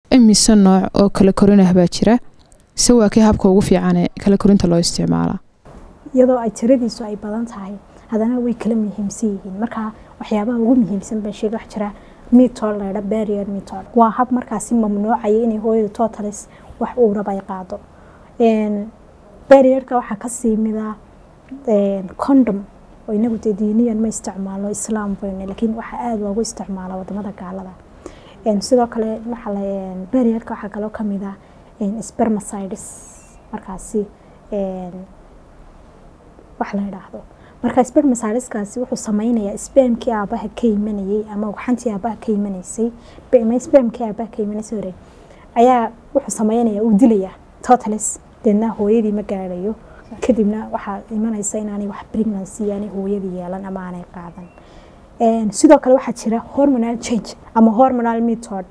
imise nooc oo kala korin ah baa jira se waa kii habka ugu fiicanee kala korinta loo isticmaalaa iyadoo ay tiradiisu ay badan tahay haddana way kala muhiimsan yihiin marka waxyaabaha ugu muhiimsan baa sheega wax jira mitol laydha barrier mitol waa hab markaasi mamnuucaya inay hooyada totalis wax uu raba ay qaado barrierka waxaa kasii mida condom oo inagu dee diiniyan ma isticmaalo islaam bayne laakiin waxaa aada loogu isticmaala wadamada gaalada sidoo kale barrierka waxaa kaloo kamid ah spermacides markaasi wax la yidhaahdo marka spermacideskaasi wuxuu sameynayaa spamkii aabaha ka imanayay ama waxantii aabaha ka imanaysay spamkii aabaha ka imanaysay hore ayaa wuxuu sameynayaa uu dilayaa totalis deedna hooyadii ma gaadhayo kadibna waxaa imanaysa inaanay wax pregnancy aanay hooyadii yeelan ama aanay qaadan sidoo kale waxaa jira hormonal change ama hormonal method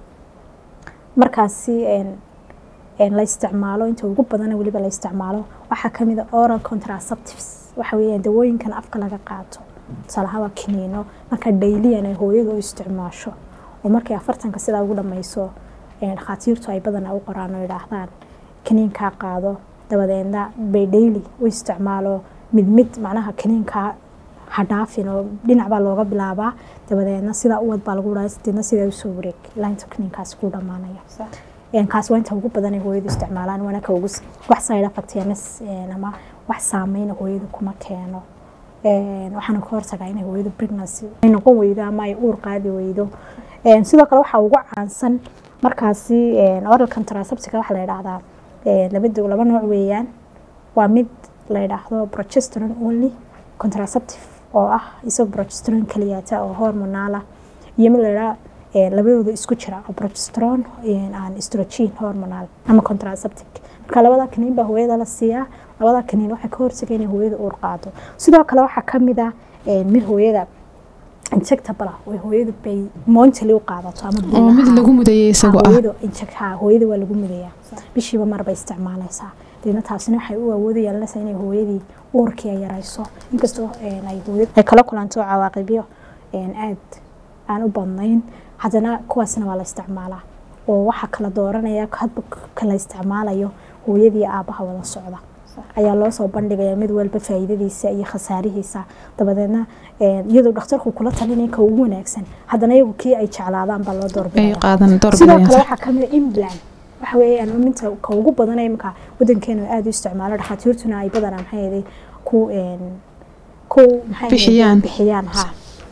markaasi la isticmaalo inta ugu badana weliba la isticmaalo waxaa kamid a oral contraceptives waxa weeyaan dawooyinkan afka laga qaato tusaalahaan waa kiniino marka dayliyan ay hooyadu u isticmaasho oo markay afartanka sidaa ugu dhammayso dhakhaatiirtu ay badanaa u qoraan oo yidhaahdaan kiniinkaa qaado dabadeedna bay dhayli u isticmaalo mid mid macnaha kiniinkaa hadhaafin oo dhinac baa looga bilaabaa dabadeedna sidaa uwad baa lagu dhaha deedna sidaa usoo wareeg ilaa inta kiniinkaasi ku dhamaanaya kaas waa inta ugu badan ay hooyadu isticmaalaan waana ka ugu wax side effect ama wax saameyn hooyadu kuma keeno waxaana ka hortagaa inay hooyadu pregnancy ay noqon weydo ama ay uur qaadi weydo sidoo kale waxaa ugu caansan markaasi oral contraceptica waxaa la yidhaahdaa labada laba nooc weeyaan waa mid la yidhaahdo progesterone only contraceptive oo ah isagoo progesterone kaliyaata oo hormonaala iyo mid la yidhaha labadooda isku jira oo progesterone aan estrogen hormonal ama contraceptic marka labada kaniin baa hooyada la siiyaa labada kaniin waxay ka hortagay inay hooyada uur qaado sidoo kale waxaa kamid ah mid hooyada injectable ah oo hooyadu bay monthly u qaadato ama oo mid lagu mudayay isagoo ah hooyada injecta hooyada waa lagu mudayaa bishiiba mar bay isticmaalaysaa deedna taasina waxay u awoodi yeelanaysaa inay hooyadii uurkii ay yarayso inkastoo ay hooyada ay kala kulanto cawaaqibyo aad aan u badnayn haddana kuwaasna waa la isticmaalaa oo waxaa kala dooranaya hadba kala isticmaalayo hooyadii aabaha wada socda ayaa loo soo bandhigaya mid walba faa'iidadiisa iyo khasaarihiisa dabadeedna iyadoo dhakhtarku kula talinaya ka ugu wanaagsan haddana iyagu kii ay jeclaadaan baa loo doorbidaya sidoo kale waxaa kamid a implant waxa weeyaan minta ka ugu badan imika wadankeena aada u isticmaalo dhakhaatiirtuna ay badanaa maxay ahayd ku ku maxay bixiyaan bixiyaan ha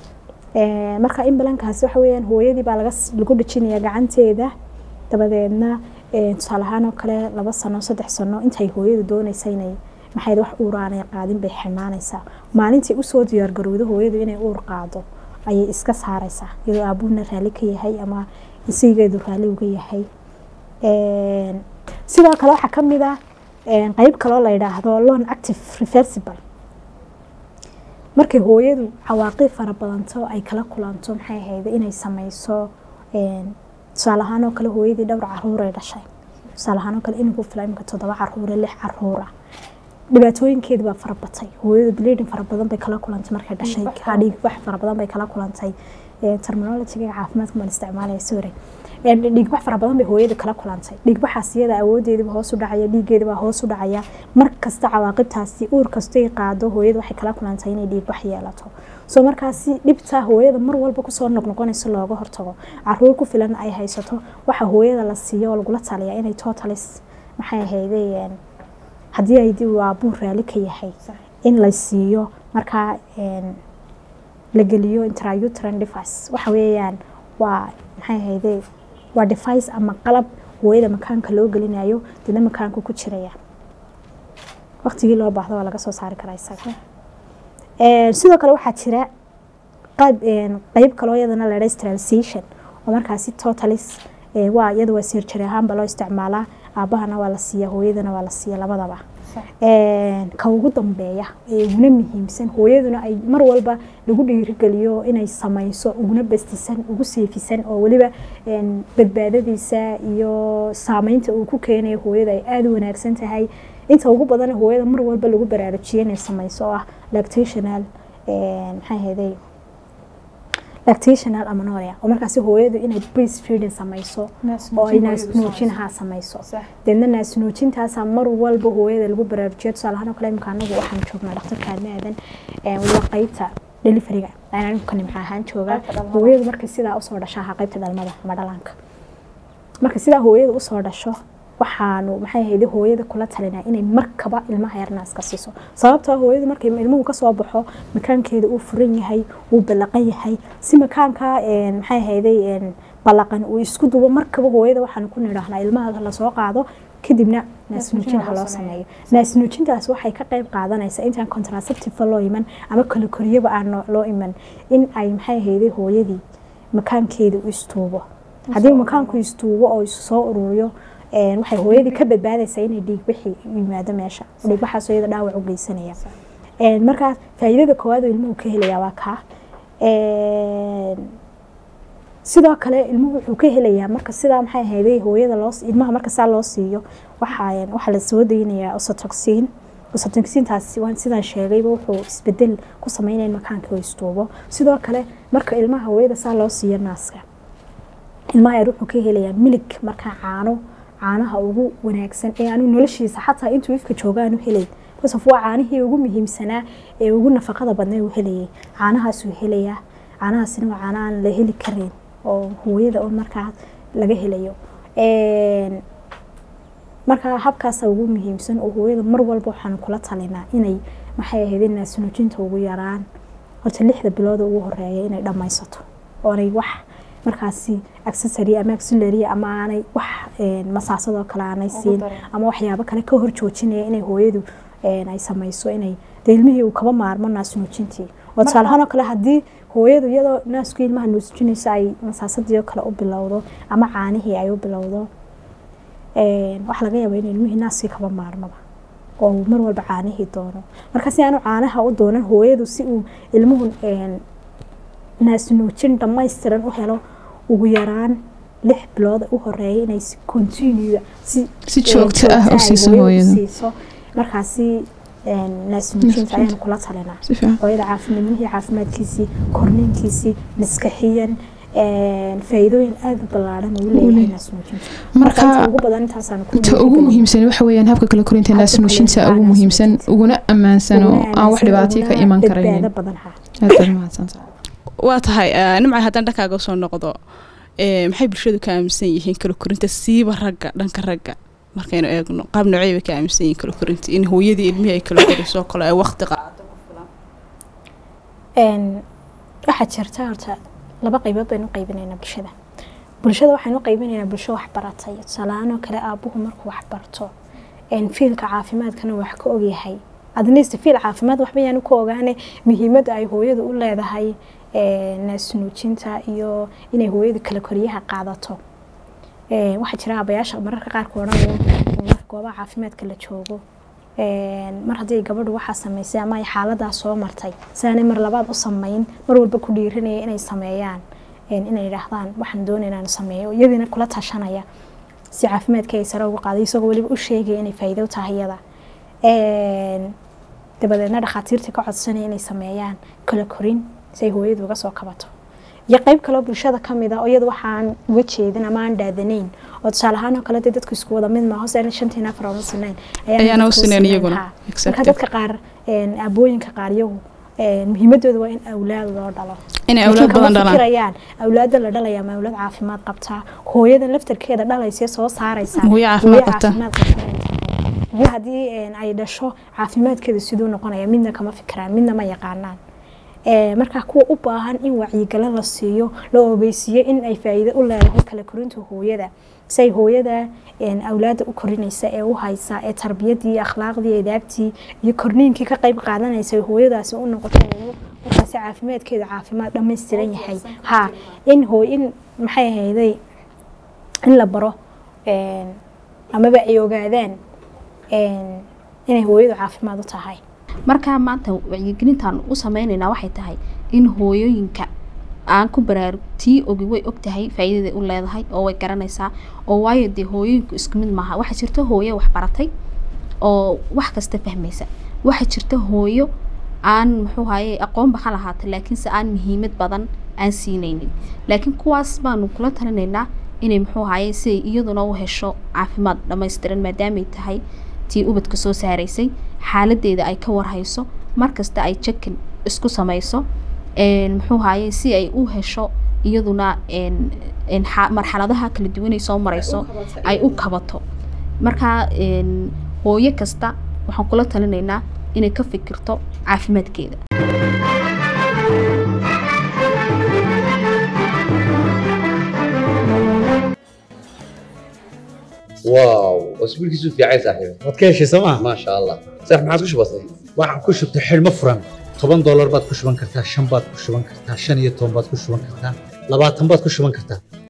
marka imbalankaasi waxa weeyaan hooyadii baa laga lagu dhajinaya gacanteeda dabadeedna tusaale ahaan oo kale laba sano saddex sano intay hooyadu doonaysa inay maxay wax uur aanay qaadin bay xirnaanaysaa maalintii usoo diyaargarowdo hooyadu inay uur qaado ayay iska saaraysaa iyadoo aabuhuna raalli ka yahay ama isigeedu raalli uga yahay sidoo kale waxaa kamid ah qeyb kaloo la yidhaahdo lon active reversible markay hooyadu cawaaqib fara badanto ay kala kulanto maxay ahayd inay sameyso tusaale ahaan oo kale hooyadii dhowr caruur ay dhashay tusaale ahaan oo kale inagu fila imika toddoba caruure lix caruura dhibaatooyinkeedi baa fara batay hooyadu bleeding fara badan bay kala kulantay markay dhashay dhiig wax fara badan bay kala kulantay terminologiga caafimaadka maan isticmaalaya sore dhiigbax fara badan bay hooyada kala kulantay dhiigbaxaas iyada awoodeediba hoos u dhacaya dhiigeediba hoos u dhacaya mar kasta cawaaqibtaasi uur kastay qaado hooyada waxay kala kulantay inay dhiigbax yeelato soo markaasi dhibta hooyada mar walba kusoo noqnoqonayso looga hortago caruur ku filan ay haysato waxa hooyada la siiyo oo lagula taliyaa inay totalis maxay ahaydeen haddii ay aabuu raali ka yahay in la siiyo markaa la geliyo intrauterine device waxa weeyaan waa maxay ahaydee waa device ama qalab hooyada makaanka loo gelinayo dina makaanku ku jiraya waqtigii loo baahdo waa laga soo saari karaa isaga sidoo kale waxaa jira qayb qayb kaloo iyadana la sterilization oo markaasi totalis waa iyada waa surgery ahaanba loo isticmaalaa aabahana waa la siiya hooyadana waa la siiya labadaba ka ugu dambeeya ee uguna muhiimsan hooyaduna ay mar walba lagu dhiirigeliyo inay samayso uguna bastisan ugu seefisan oo weliba badbaadadiisa iyo saameynta uu ku keenayo hooyada ay aada u wanaagsan tahay inta ugu badan hooyada mar walba lagu baraarujiyo inay samayso oo ah lactational maxay ahayday lactational amanoria oo markaasi hooyadu inay breast feeding samayso oo ay naasnuujinaha samayso deedna naasnuujintaasaa mar walba hooyada lagu baraarujiyo tusaale ahaan oo kale imika anagu waxaan joognaa dhaktarka aadmaadan waliba qeybta deliveriga ayaan anigu ka nimca ahaan joogaa hooyadu markay sidaa usoo dhasho ahaa qeybta dhalmada ama dhalaanka marka sidaa hooyada usoo dhasho waxaanu maxay ahayd hooyada kula talinaa inay markaba ilmaha yar naaska siiso sababtoo hooyadu markay ilmuhu kasoo baxo makaankeeda uu furan yahay uu ballaqan yahay si makaanka maxay ahayday ballaqan uu isku dubo markaba hooyada waxaanu ku nidhaahnaa ilmaha lasoo qaado kadibna naasnuujin ha loo sameeyo naasnuujintaas waxay ka qayb qaadanaysaa intaan contraceptive loo iman ama kala koriyaba aan loo iman in ay maxay ahayday hooyadii makaankeeda u istuubo haddii makaanku istuubo oo isu soo ururiyo waxay hooyadii ka badbaadaysaa inay dhiigbixi yimaado meesha dhiigbaxaas iyada dhaawac u geysanaya markaa faa'iidada koowaad oo ilmuhu ka helayaa waa kaa sidoo kale ilmuhu wuxuu ka helayaa marka sidaa maxay ahayday hooyada loo ilmaha marka saa loo siiyo waxaa waxaa la soo daynayaa osotoxin osotoxintaas waan sidaan sheegayba wuxuu isbedel ku sameynaya in makaanka oo istuubo sidoo kale marka ilmaha hooyada saa loo siiyo naaska ilmaha yar wuxuu ka helayaa milig markaa caano caanaha ugu wanaagsan ee aanu noloshiisa xataa intuu ifka jooga aanu helayn kasof waa caanihii ugu muhiimsanaa ee ugu nafaqada badnay uu helayay caanahaasuu helayaa caanahaasina waa caana aan la heli karin oo hooyada oo markaa laga helayo markaa habkaasa ugu muhiimsan oo hooyada mar walba waxaanu kula talinaa inay maxay ahayd naasnuujinta ugu yaraan horta lixda bilooda ugu horeeya inay dhammaysato oonay wax markaasi accessory ama auxiliary ama aanay wax masaasadoo kale aanay siin ama waxyaabo kale ka hor joojinaya inay hooyadu ay samayso inay dee ilmihii uu kaba maarmo naasnuujintii oo tusaalahaan oo kale haddii hooyadu iyadoo naasku ilmaha nuusjinayso ay masaasadii oo kale u bilowdo ama caanihii ay u bilowdo waxaa laga yaabaa in ilmihii naaskii kaba maarmaba oo mar walba caanihii doono marka si aanu caanaha u doonan hooyadu si uu ilmuhu naasnuujin dhammaystiran u helo ugu yaraan lix bilood u horeeya inay si continue si si joogto ah u siiso hooyada siiso markaasi naasnuujinta ayaanu kula talinaa hooyada caafimaadmihii caafimaadkiisii korniinkiisii maskaxiyan faa'iidooyin aada u ballaaran uu leeyahay naasnuujinta marka ugu badan intaasaan ku ta ugu muhiimsan waxa weeyaan habka kala korinta naasnuujinta ugu muhiimsan uguna ammaansan oo aan wax dhibaatay ka iman karayn badan ha aad baad mahadsantahay waa tahay nimca haddaan dhankaaga soo noqdo maxay bulshadu ka aaminsan yihiin kala korinta siiba ragga dhanka ragga markaynu eegno qaab noocey bay ka aaminsan yihiin kala korinta in hooyadii ilmihii ay kala koriso kale ay waqti qaado waxaa jirta horta laba qaybood baynu qaybinaynaa bulshada bulshada waxaynu qaybinaynaa bulsho waxbaratay tusaalahaanoo kale aabuhu markuu waxbarto fiilka caafimaadkana wax ka ogyahay adnist fiil caafimaad waxba yaanu ka ogaane muhiimadda ay hooyadu u leedahay naasnuujinta iyo inay hooyadu kala koriyaha qaadato waxaa jira abayaasha mararka qaarka odhanaya marka goobaha caafimaadka la joogo mar haddii gabadhu waxaa samaysay ama ay xaaladaa soo martay sidaanay mar labaad u samayn mar walba ku dhiiranaya inay sameeyaan inay idhaahdaan waxaan doonay inaan sameeyo iyadiina kula tashanaya si caafimaadka ay sare ugu qaaday isagoo weliba u sheegaya inay faa'iido u tahay iyada dabadeedna dhakhaatiirta ka codsanaya inay sameeyaan kala korin si ay hooyadu uga soo kabato iyo qeyb kaloo bulshada kamid a oo iyada waxaan uga jeedin ama aan dhaadanayn oo tusaale ahaan oo kale dee dadku isku wada mid maaho se shantiin afar ooma sinayn ayaana u sinayn iyaguna marka dadka qaar aabooyinka qaar iyagu muhiimadooda waa in awlaad loo dhalo inay awlaad badan dhalaan fikirayaan awlaada la dhalaya ma awlaad caafimaad qabtaa hooyadan laftarkeeda dhalaysa soo saaraysa hooyo caafimaad qabta iyo haddii ay dhasho caafimaadkeeda siduu noqonaya midna kama fikiraan midna ma yaqaanaan markaa kuwa u baahan in wacyigalo la siiyo la ogeysiiyo in ay faa'iido u leedahay kala korinta hooyada si ay hooyada awlaada u korinaysa ee u haysa ee tarbiyadii akhlaaqdii edaabtii iyo korniinkii ka qayb qaadanaysa hooyadaasi u noqoto markaasi caafimaadkeeda caafimaad dhammaystiran yahay ha in hooy in maxay ahayday in la baro amaba ay ogaadaan inay hooyadu caafimaad u tahay markaa maanta wacyigelintaan u sameynaynaa waxay tahay in hooyooyinka aan ku baraarug tii ogi way og tahay faa'iidada u leedahay oo way garanaysaa oo waayo dee hooyooyinku isku mid maaha waxaa jirta hooyo wax baratay oo wax kasta fahmaysa waxaa jirta hooyo aan muxuu haye aqoonba ha lahaata laakiinse aan muhiimad badan aan siinaynin laakiin kuwaas baanu kula talinaynaa inay muxuu ahaye si ay iyaduna u hesho caafimaad dhammaystiran maadaamay tahay tii ubadka soo saaraysay xaaladeeda ay ka warhayso markasta ay jakin isku samayso een, muxuu ahaye si ay u hesho iyaduna een, een, xa- marxaladaha kala duwanay soo marayso ay u kabato marka een, hooyo kasta waxaan kula talinaynaa inay ka fikirto caafimaadkeeda واو اسبوعك في عايز صاحبي waad ka heshay sooma ما شاء الله صح ما عاد كش بسيط waxaan ku shubtay xidhmo furan toban doolar baad ku shuban kartaa shan baad ku shuban kartaa shan iyo toban baad ku shuban kartaa labaatan baad ku shuban kartaa